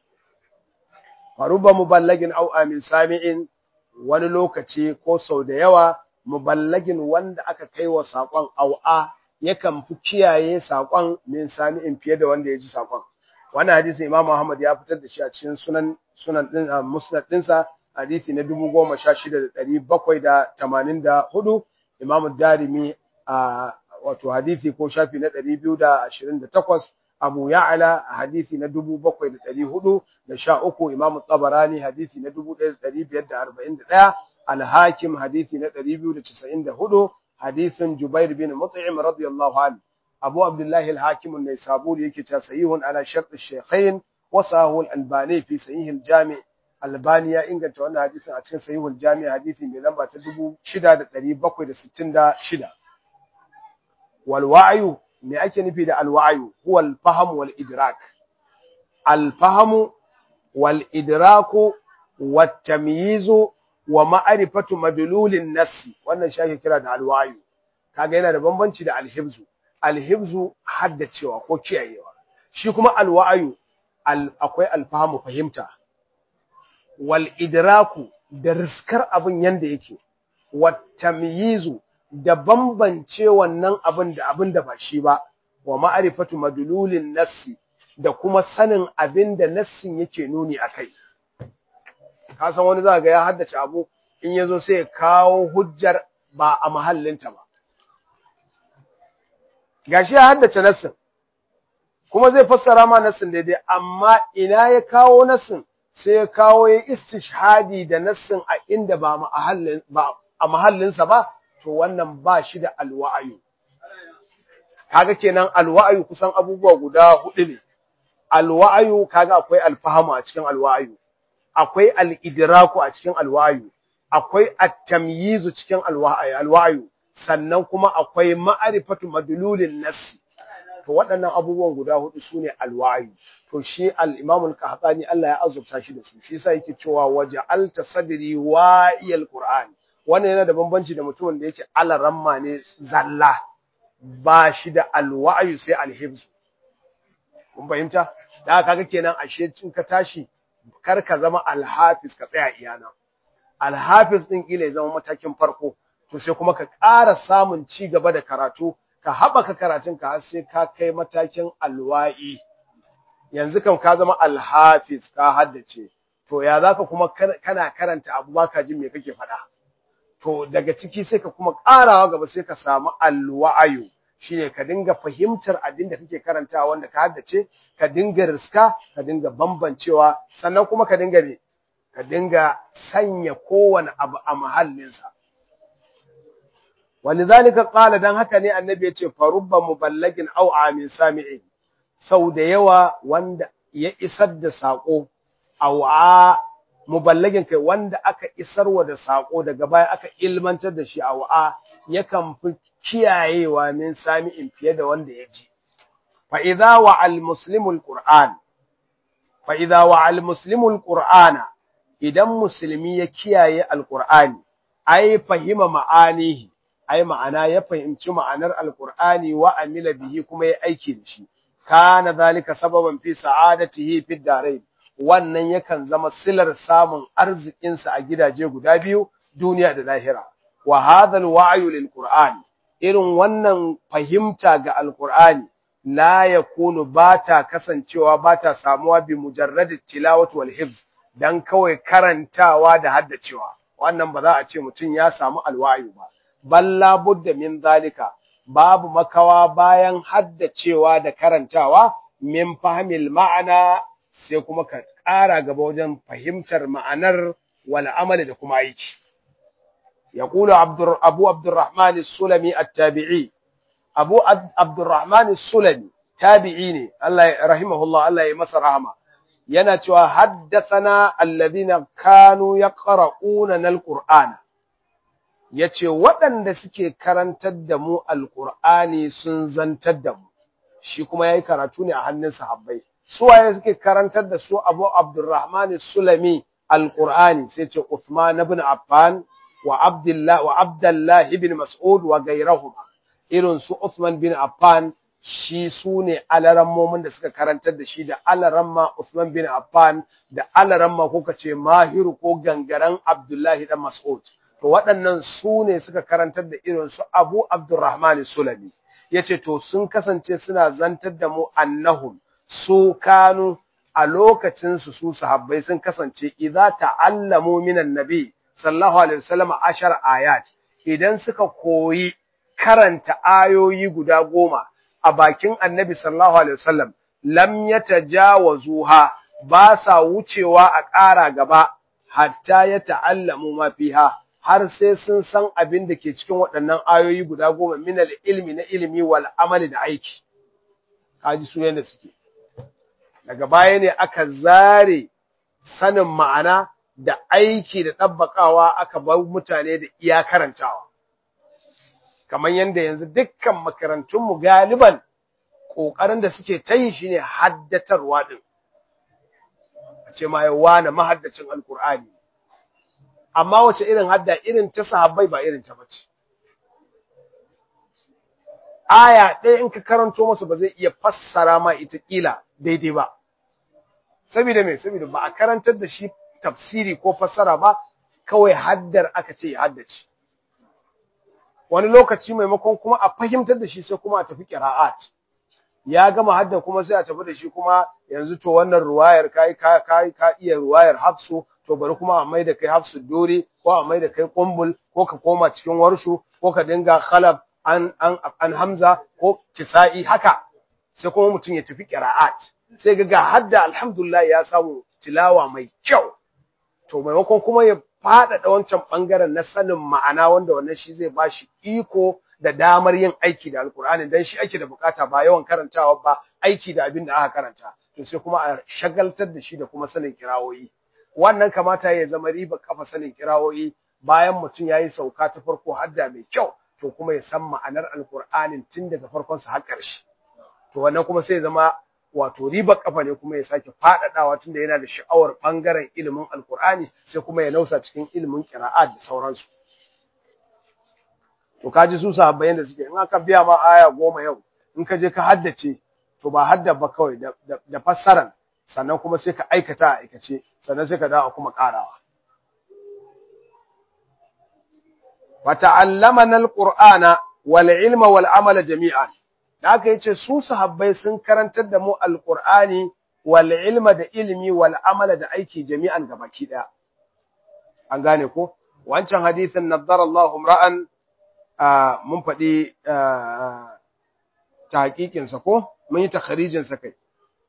Faruba muballagin au amin sami'in wani lokaci ko sau da yawa muballagin wanda aka kai wa saƙon au'a yakan fi kiyaye saƙon min sami'in fiye da wanda ya ji saƙon. Wannan hadisin Imam Muhammad ya fitar da shi a cikin sunan sunan din musnad ɗinsa hadisi na dubu goma sha shida da ɗari bakwai da tamanin da hudu imamu darimi a wato hadisi ko shafi na ɗari biyu da ashirin da takwas abu ya'ala a hadisi na dubu bakwai da ɗari hudu da sha uku imamu tabarani hadisi na dubu ɗaya da ɗari biyar da arba'in da ɗaya alhakim hadisi na ɗari biyu da casa'in da hudu hadisin jubair bin mut'im radiyallahu anhu abu abdullahi alhakim an-naisaburi yake cewa sahihun ala shart ash-shaykhain wa sahahu al-albani fi sahih al-jami' Albani ya inganta wannan hadisin a cikin sahihul jami' hadisi mai lamba ta 6766 wal wa'yu me ake nufi da al wa'yu huwa al fahm wal idrak al fahm wal idraku wat tamyiz wa ma'rifatu madlulin nass wannan shi ake kira da al wa'yu kaga yana da bambanci da al hibzu alhibzu haddacewa ko kiyayewa shi kuma alwa'ayu akwai alfahamu fahimta wal idraku da riskar abin yanda yake wat tamyizu da bambance wannan abin da abin da ba shi ba wa ma'rifatu madlulin nassi da kuma sanin abin da nassin yake nuni akai ka san wani za ga ya haddace abu in yazo sai ya kawo hujjar ba a mahallinta ba gashi ya haddace nassin kuma zai fassara ma nassin daidai amma ina ya kawo nassin sai ya kawo ya istishhadi da nassin a inda ba mahallin ba a mahallinsa ba to wannan ba shi da alwa'ayu kaga kenan alwa'ayu kusan abubuwa guda hudu ne alwa'ayu kaga akwai alfahamu a cikin alwa'ayu akwai al-idraku a cikin alwa'ayu akwai at-tamyizu cikin alwa'ayu sannan kuma akwai ma'arifatu madlulin nassi to waɗannan abubuwan guda hudu sune alwayu to shi al-Imam al-Qahtani Allah ya azurta shi da su shi yasa yake cewa waja'alta sadri wa'iyal Qur'an wannan yana da bambanci da mutumin da yake alaramma ne zalla ba shi da alwayu sai al-hifz kun fahimta da kaga kenan ashe cin ka tashi kar ka zama al-hafiz ka tsaya iyana al-hafiz din kila ya zama matakin farko to sai kuma ka ƙara samun ci gaba da karatu ka haɓaka karatunka har sai ka kai matakin alwa'i yanzu kan ka zama alhafiz ka haddace to ya zaka kuma kana karanta abu ba ka jin me kake faɗa to daga ciki sai ka kuma ƙarawa gaba sai ka samu alwa'ayu shine ka dinga fahimtar abin da kake karantawa wanda ka haddace ka dinga riska ka dinga bambancewa sannan kuma ka dinga ne ka dinga sanya kowane abu a mahallinsa walidhalika qala dan haka ne annabi yace farubba muballagin aw amin sami'in sau da yawa wanda ya isar da sako aw a muballagin kai wanda aka isarwa da sako daga baya aka ilmantar da shi aw a yakan fi kiyayewa min sami'in fiye da wanda ya ji fa idza wa al muslimu al qur'an fa idza wa al muslimu al qur'ana idan musulmi ya kiyaye al qur'ani ai fahima ma'anihi ai ma'ana ya fahimci ma'anar alqur'ani wa amila bihi kuma ya aiki da shi kana zalika sababan fi sa'adatihi fi darain wannan yakan zama silar samun arzikin sa a gidaje guda biyu duniya da lahira wa hadha alwa'yu lilqur'an irin wannan fahimta ga alqur'ani la yakunu bata kasancewa bata samuwa bi mujarrad tilawati wal hifz dan kawai karantawa da haddacewa wannan ba za a ce mutum ya samu alwa'yu ba balla budda min zalika babu makawa bayan haddacewa da karantawa min fahimil ma'ana sai kuma ka ƙara gaba wajen fahimtar ma'anar wal amali da kuma aiki yaqulu abdur abu abdurrahman as-sulami at-tabi'i abu abdurrahman as-sulami tabi'i ne Allah rahimahullah Allah ya masa rahama yana cewa haddathana alladhina kanu yaqra'una al-qur'ana ya ce waɗanda suke karantar da mu alƙur'ani sun zantar da mu shi kuma ya yi karatu ne a hannun sahabbai suwaye suke karantar da su abu abdurrahman sulami alƙur'ani sai ce Uthman ibn Affan wa Abdullah wa Abdullah ibn Mas'ud wa gairahuma irin su Uthman bin Affan shi su ne alarammomin da suka karantar da shi da alaramma Uthman bin Affan da alaramma ko kace Mahiru ko gangaren Abdullahi dan Mas'ud to waɗannan su ne suka karantar da irin su Abu Abdurrahman Sulami yace to sun kasance suna zantar da mu annahum su kanu a lokacin su su sahabbai sun kasance idza ta'allamu minan nabi sallallahu alaihi wasallam ashar ayat idan suka koyi karanta ayoyi guda goma a bakin annabi sallallahu alaihi wasallam lam yatajawazuha ba sa wucewa a ƙara gaba hatta ya ta'allamu ma fiha har sai sun san abin da ke cikin waɗannan ayoyi guda goma minal ilmi na ilimi wal amali da aiki kaji su yanda suke daga baya ne aka zare sanin ma'ana da aiki da ɗabbakawa aka bar mutane da iya karantawa kamar yadda yanzu dukkan makarantunmu galiban ƙoƙarin da suke ta yi shine haddatarwa ɗin a ce ma yawa na mahaddacin alkur'ani amma wace irin hadda irin ta sahabbai ba irin ta bace aya ɗaya in ka karanto masa ba zai iya fassara ma ita kila daidai ba saboda me saboda ba a karantar da shi tafsiri ko fassara ba kawai haddar aka ce ya haddace wani lokaci maimakon kuma a fahimtar da shi sai kuma a tafi qira'at ya gama hadda kuma sai a tafi da shi kuma yanzu to wannan ruwayar kai ka kai ka iya ruwayar hafsu to bari kuma a maida kai hafsu dore ko a maida kai kumbul ko ka koma cikin warshu ko ka dinga khalab an an an hamza ko kisa'i haka sai kuma mutum ya tafi qira'at sai ga hadda alhamdulillah ya samu tilawa mai kyau to maimakon kuma ya faɗaɗa wancan ɓangaren na sanin ma'ana wanda wannan shi zai ba shi iko da damar yin aiki da alkur'ani dan shi ake da bukata ba yawan karantawa ba aiki da abin da aka karanta to sai kuma a shagaltar da shi da kuma sanin kirawoyi wannan kamata ya zama riba kafa sanin kirawoyi bayan mutum ya yi sauka ta farko hadda mai kyau to kuma ya san ma'anar alkur'anin tun daga farkonsa har ƙarshe to wannan kuma sai ya zama wato ribar kafa ne kuma ya sake faɗaɗawa tunda yana da sha'awar ɓangaren ilimin alkur'ani sai kuma ya nausa cikin ilimin ƙira'at da sauransu to kaji su sahabbai da suke in aka biya ma aya goma yau in ka je ka haddace to ba hadda ba kawai da fassaran sannan kuma sai ka aikata a aikace sannan sai ka dawo kuma ƙarawa wa ta'allamana alqur'ana wal ilma wal amala jami'an da aka yace su sahabbai sun karantar da mu alqur'ani wal ilma da ilimi wal amala da aiki jami'an gabaki daya an gane ko wancan hadisin naddara Allahu ra'an mun faɗi tahqiqin sa ko mun yi takharijin sa kai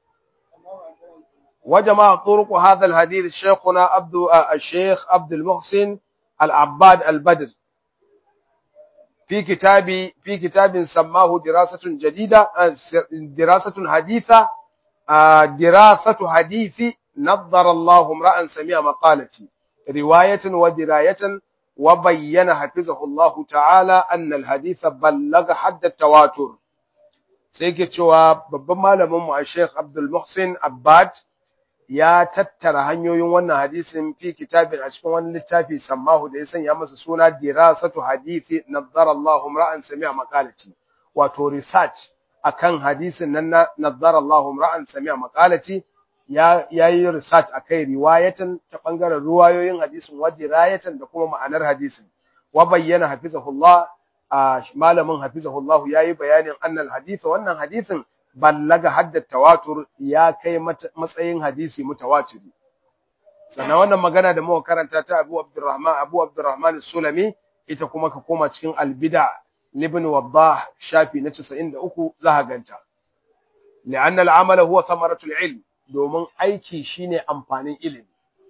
وجمع طرق هذا الحديث شيخنا عبد الشيخ عبد المحسن العباد البدر في كتاب في كتاب سماه دراسة جديدة دراسة حديثة دراسة حديث نظر الله امرأ سمع مقالتي رواية ودراية وبين حفظه الله تعالى أن الحديث بلغ حد التواتر سيكي cewa babban malamin mu Sheikh Abdul Muhsin Abbad ya tattara hanyoyin wannan hadisin fi kitabin a cikin wani littafi sammahu da ya sanya masa suna dirasatu hadithi nazzara Allahu ra'an sami'a maqalati wato research akan hadisin nan na nazzara Allahu ra'an sami'a maqalati ya yayi research akai riwayatan ta bangaren ruwayoyin hadisin wa dirayatan da kuma ma'anar hadisin wa bayyana hafizahullah malamin hafizahullah yayi bayanin annal hadith wannan hadisin ballaga haddat tawatur ya kai matsayin hadisi mutawatiri sannan wannan magana da muka karanta ta Abu Abdurrahman Abu Abdurrahman Sulami ita kuma ka koma cikin Al-Bid'a Ibn Waddah shafi na 93 za ka ganta li'anna al-amal huwa thamaratul ilm domin aiki shine amfanin ilimi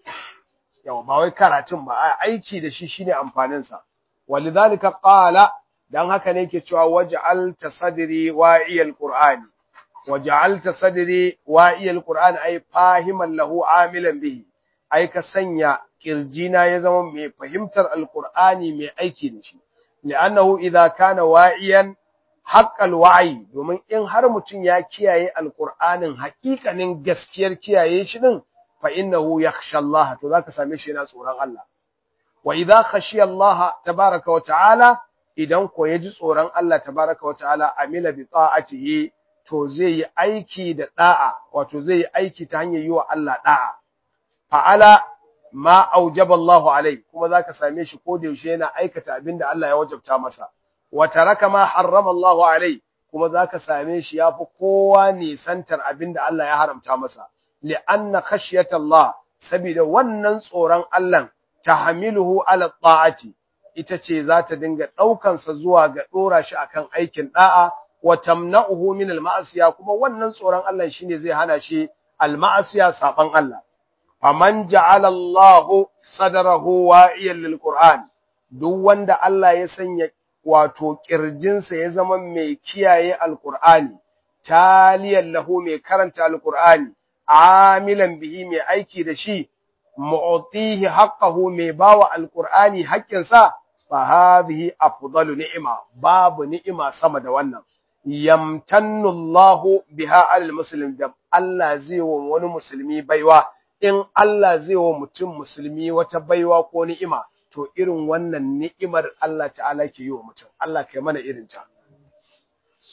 yawa ba wai karatun ba aiki da shi shine amfanin sa walidhalika qala dan haka ne yake cewa waj'al tasadri wa'iyal qur'ani وجعلت صدري واعي القرآن أي فاهما له عاملا به أي كسنيا كرجينا يزم مي فهمتر القرآن مي أيكي نشي لأنه إذا كان واعيا حق الوعي ومن إن هرمتن يا كياي القرآن حقيقة من جسكير كياي شنن فإنه يخشى الله تذاك ساميشي ناس الله وإذا خشي الله تبارك وتعالى إذا كو يجي صوران الله تبارك وتعالى عمل بطاعته to zai yi aiki da da'a wato zai yi aiki ta hanyar yi wa Allah da'a fa'ala ma aujaba Allahu alai kuma zaka same shi ko da yaushe yana aikata abin da Allah ya wajabta masa wa taraka ma harrama Allahu alai kuma zaka same shi yafi kowa nisantar abin da Allah ya haramta masa li'anna khashyata Allah saboda wannan tsoron Allah tahmiluhu ala ta'ati ita ce za ta dinga ɗaukansa zuwa ga ɗora shi akan aikin ɗa'a wa tamna'uhu min al-ma'asiya kuma wannan tsoron Allah shine zai hana shi al-ma'asiya saban Allah faman ja'ala Allah sadrahu wa'iyan lil-Qur'an duk wanda Allah ya sanya wato kirjinsa ya zama mai kiyaye al-Qur'ani taliyan lahu mai karanta al-Qur'ani amilan bihi mai aiki da shi mu'tihi haqqahu mai bawa al-Qur'ani haƙƙinsa fa hadhihi afdalu ni'ima babu ni'ima sama da wannan yamtannu Allahu biha alal muslim da Allah zai wa wani musulmi baiwa in Allah zai wa mutum musulmi wata baiwa ko ni'ima to irin wannan ni'imar Allah ta'ala ke yi wa mutum Allah kai mana irin ta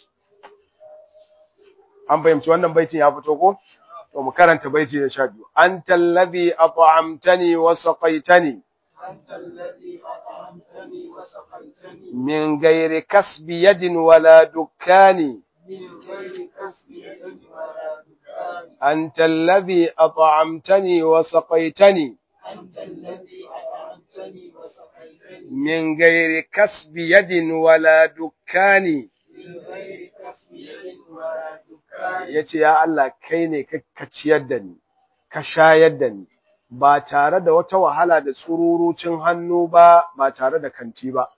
an fahimci wannan baitin ya fito ko to mu karanta baiti na 12 anta allazi at'amtani wa saqaitani أنت الذي أطعمتني وسقيتني min ghairi kasbi yadin wala dukkani من غير كسب يد ولا دكان أنت الذي أطعمتني وسقيتني أنت الذي أطعمتني وسقيتني من غير كسب يد ولا دكان من غير كسب يد ولا دكان yace ya Allah kai ne ka ciyar da ni ka shayar da ni ba tare da wata wahala da tsururucin hannu ba ba tare da kanti ba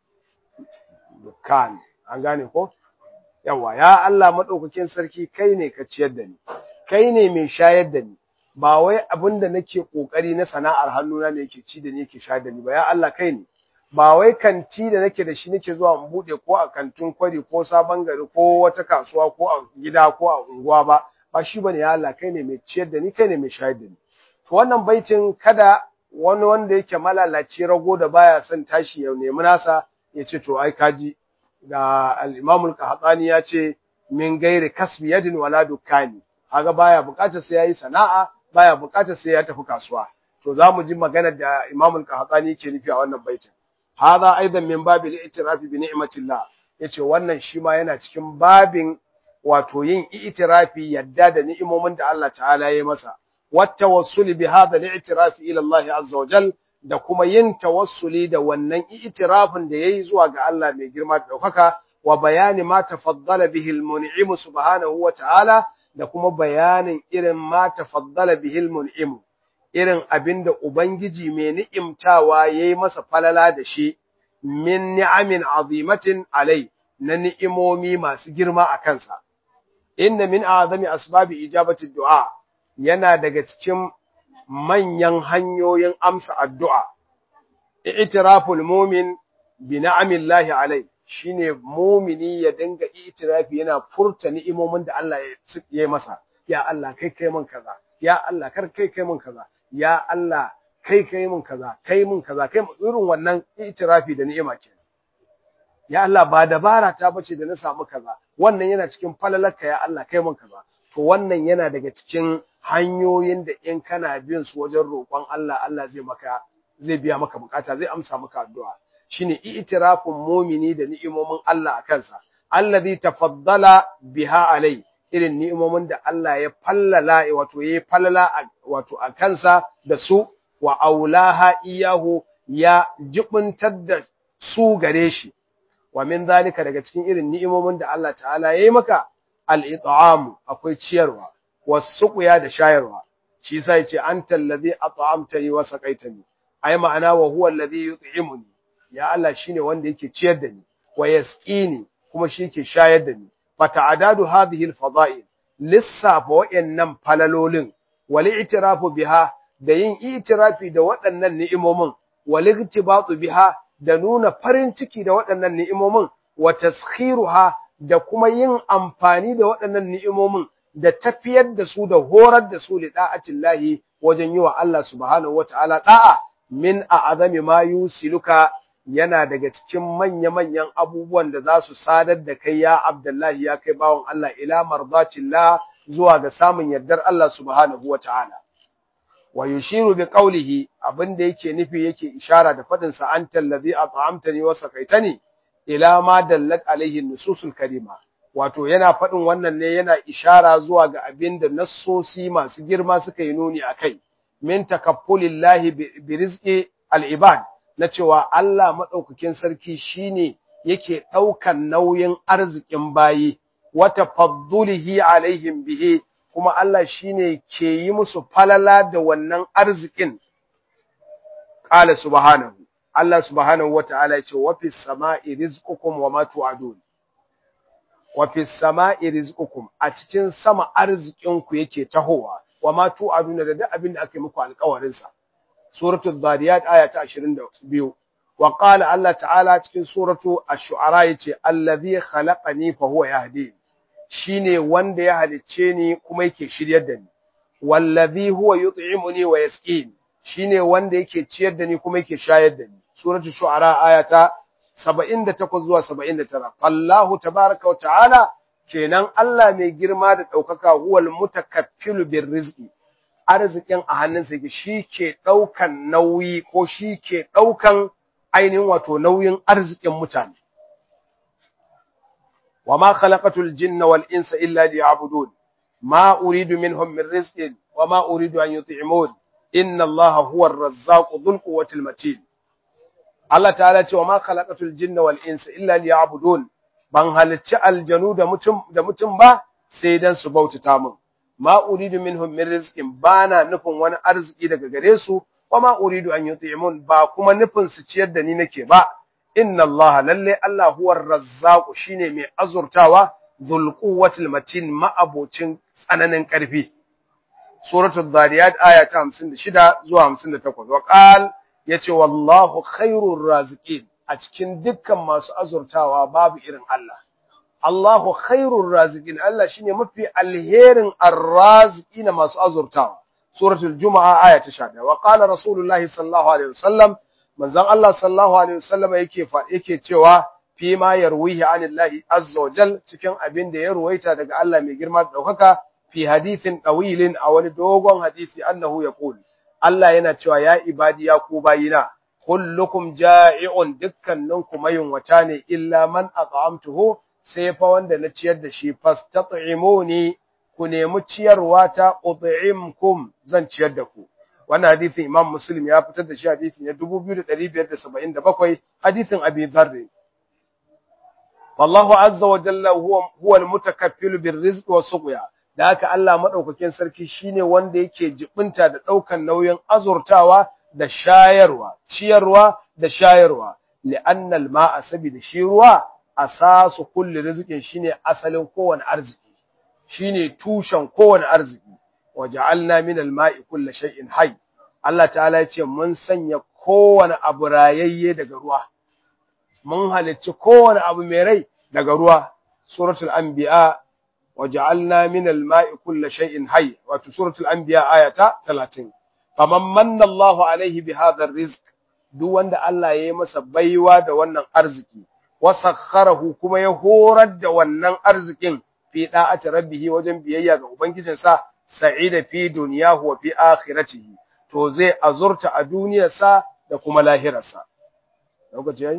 dukkan an gane ko yawa ya Allah madaukakin sarki kai ne ka ciyar da ni kai ne mai shayar da ni ba wai abinda nake kokari na sana'ar hannuna ne yake ci da ni yake shayar da ni ba ya Allah kai ne ba wai kanti da nake da shi nake zuwa in bude ko a kantin kwari ko sabon gari ko wata kasuwa ko a gida ko a unguwa ba ba shi bane ya Allah kai ne mai ciyar da ni kai ne mai shayar da ni to wannan baitin kada wani wanda yake malalaci rago da baya son tashi ya nemi nasa ya ce to ai kaji ga al-Imam al-Qahtani ya ce min gairi kasbi yadin wala dukkani kaga baya bukatar sai yayi sana'a baya bukatar sai ya tafi kasuwa to zamu ji magana da Imam al-Qahtani yake nufi a wannan baitin hada aidan min babil i'tiraf bi ni'matillah yace wannan shi ma yana cikin babin wato yin i'tirafi yadda da ni'imomin da Allah ta'ala ya yi masa wattawassuli bi hada al-i'tiraf ila Allah azza wa jal da kuma yin tawassuli da wannan i'tirafin da yayi zuwa ga Allah mai girma da daukaka wa bayani ma tafaddala bihi al-mun'im subhanahu wa ta'ala da kuma bayanin irin ma tafaddala bihi al-mun'im irin abinda ubangiji mai ni'imtawa yayi masa falala da shi min ni'amin azimatin alai na ni'imomi masu girma a kansa inna min azami asbabi ijabati du'a yana daga cikin manyan hanyoyin amsa addu'a i'tiraful mu'min bi ni'amillahi alai shine mu'mini ya dinga i'tirafi yana furta ni'imomin da Allah ya yi masa ya Allah kai kai min kaza ya Allah kar kai kai min kaza ya Allah kai kai min kaza kai min kaza kai irin wannan i'tirafi da ni'ima kenan ya Allah ba dabara ta bace da na samu kaza wannan yana cikin falalarka ya Allah kai min kaza to wannan yana daga cikin hanyoyin da in kana bin su wajen roƙon Allah Allah zai maka zai biya maka bukata zai amsa maka addu'a shine i'tirafun mu'mini da ni'imomin Allah a kansa allazi tafaddala biha alai irin ni'imomin da Allah ya fallala wato yayi fallala wato a kansa da su wa aulaha iyahu ya jibuntar da su gare shi wa min zalika daga cikin irin ni'imomin da Allah ta'ala yayi maka al-it'am akwai ciyarwa wasuqya da shayarwa shi yasa yace anta allazi at'amtani wa saqaitani ai ma'ana wa huwa allazi yut'imuni ya Allah shine wanda yake ciyar da ni wa yasqini kuma shi yake shayar da ni fa ta'adadu hadhihi al-fada'il lissafa wa'annan falalolin wal i'tirafu biha da yin i'tirafi da waɗannan ni'imomin wal iktibatu biha da nuna farin ciki da waɗannan ni'imomin wa taskhiruha da kuma yin amfani da waɗannan ni'imomin da tafiyar da su da horar da su li da'atillahi wajen yi wa Allah subhanahu wata'ala da'a min a'azami ma yusiluka yana daga cikin manya-manyan abubuwan da za su sadar da kai ya Abdullahi ya kai bawon Allah ila mardatillah zuwa ga samun yardar Allah subhanahu wata'ala wa yushiru bi qawlihi abinda yake nufi yake ishara da fadin sa antal ladhi at'amtani wa saqaitani ila ma dallat alaihi nususul karima wato yana fadin wannan ne yana ishara zuwa ga abinda nassosi masu girma suka yi nuni akai min takaffulillahi bi rizqi al-ibad na cewa Allah madaukakin sarki shine yake daukan nauyin arzikin bayi wa tafaddulihi alaihim bihi kuma Allah shine ke yi musu falala da wannan arzikin qala subhanahu Allah subhanahu wataala yace wa fis sama'i rizqukum wa ma tu'adun wa fis sama'i rizqukum a cikin sama arzikin ku yake tahowa wa ma tu'adun da duk abin da aka yi muku alƙawarin sa suratul zariyat aya ta 22 wa qala Allah ta'ala cikin suratu ash-shu'ara yace allazi khalaqani fa huwa yahdini shine wanda ya halicce ni kuma yake shiryar da ni wallazi huwa yut'imuni wa yasqini shine wanda yake ciyar da ni kuma yake shayar da ni suratul shu'ara ayata 78 zuwa 79 fallahu tabaaraka wa ta'ala kenan Allah mai girma da ɗaukaka huwal mutakaffilu bir rizqi arzikin a hannunsa yake shi ke ɗaukan nauyi ko shi ke ɗaukan ainihin wato nauyin arzikin mutane wa ma khalaqatul jinna wal insa illa liya'budun ma uridu minhum min rizqin wa ma uridu an yut'imun inna Allaha huwa ar-razzaqu dhul quwwati matin Allah ta'ala ce wa ma khalaqatul jinna wal insa illa liya'budun ban halicci aljanu da mutum da mutum ba sai dan su bautata min ma uridu minhum min rizqin bana nufin wani arziki daga gare su wa ma uridu an yut'imun ba kuma nufin su ciyar da ni nake ba inna allaha lalle allah huwa razzaqu shine mai azurtawa dhul quwwatil matin ma'abocin tsananin karfi suratul zariyat aya ta 56 zuwa 58 wa qal yace wallahu khairur raziqin a cikin dukkan masu azurtawa babu irin Allah Allahu khairur raziqin Allah shine mafi alherin arraziqina masu azurtawa suratul jumaa aya ta 11 wa qala rasulullahi sallallahu alaihi wasallam manzon Allah sallallahu alaihi wasallam yake yake cewa fi ma yarwihi anillahi azza wa jal cikin abin da ya ruwaita daga Allah mai girma da daukaka fi hadithin dawilin a wani dogon hadisi annahu yaqul Allah yana cewa ya ibadi ya ku bayina kullukum ja'i'un dukkaninku mayunwata ne illa man at'amtuhu sai fa wanda na ciyar da shi fastat'imuni ku nemi ciyarwa ta ut'imkum zan ciyar da ku wannan hadisin Imam Muslim ya fitar da shi hadisi ne 2577 hadisin Abi Dharr wallahu azza wa jalla huwa huwa al-mutakaffil bir-rizq was-suqya da haka Allah madaukakin sarki shine wanda yake jibinta da daukan nauyin azurtawa da shayarwa ciyarwa da shayarwa li'anna al-ma'a sabida shi ruwa asasu kulli rizqin shine asalin kowane arziki shine tushen kowane arziki waja'alna min al-ma'i kulli shay'in hayy Allah ta'ala ya ce mun sanya kowane abu rayayye daga ruwa mun halicci kowane abu mai rai daga ruwa suratul anbiya waja'alna min al-ma'i kulli shay'in hayy wato suratul anbiya ayata 30 faman manna Allahu alaihi bi hadha rizq duk wanda Allah ya yi masa baiwa da wannan arziki wasakharahu kuma ya horar da wannan arzikin fi da'ati rabbih wajen biyayya ga ubangijinsa sa'ida fi dunyahu wa fi akhiratihi to zai azurta a duniyarsa da kuma lahirarsa lokaci yayi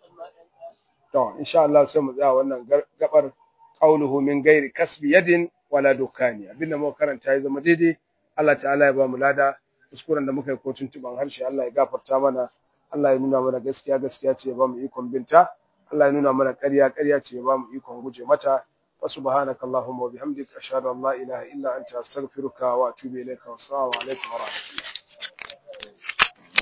to insha Allah sai mu tsaya wannan gabar qauluhu min ghairi kasbi yadin wala dukani abinda muka karanta ya zama daidai Allah ta'ala ya ba mu lada kuskuren da muka yi ko tuntuban harshe Allah ya gafarta mana Allah ya nuna mana gaskiya gaskiya ce ya ba mu ikon binta Allah ya nuna mana ƙarya ƙarya ce ya ba mu ikon guje mata wa subhanaka allahumma wa bihamdika ashhadu an la ilaha illa anta astaghfiruka wa atubu ilayka wa assalamu alaikum wa rahmatullah